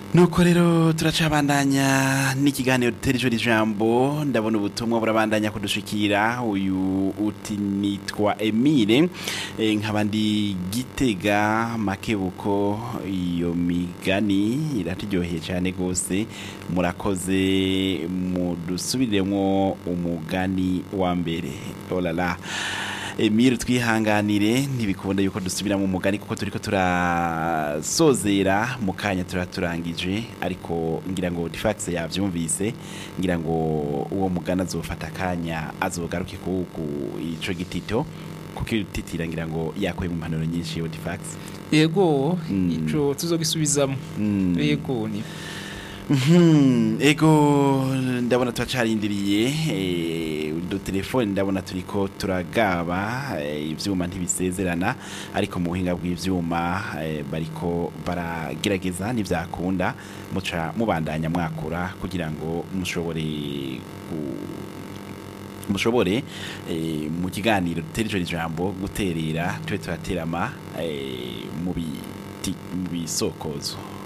nuko rero turacabandanya n'ikiganiro dutera ijoro ijambo ndabona ubutumwa burabandanya kudushikira uyu uti nitwa emile e, nkaba ndi gitega makebuko iyo migani iraturyoheye cyane rwose murakoze mudusubiremo umugani wa mbere olala Emile twihanganire ntibikunda yuko dusubira mu mugani kuko turiko turasozera mu kanya turaturangije ariko ngira ngo Difax yavyumvise ngira ngo uwo mugana azofata akanya azogaruke ku ku ico gitito kuko ititira ngira ngo yakuye mu mpanuro nyinshi yo Difax yego Mm. ico tuzogisubizamo Mm. yego ni Mhm, ego ndabona turacarindiriye eh, udutelefone ndabona turiko turagaba eh, ivyuma ntibisezerana ariko mu buhinga bw'ivyuma eh, bariko baragerageza ntivyakunda muca mubandanya mwakura kugira ngo mushobore ku- mushobore eh, mu kiganiro dutera ijoro ijambo guterera tube turaterama eh, mu biti- mu bisokozo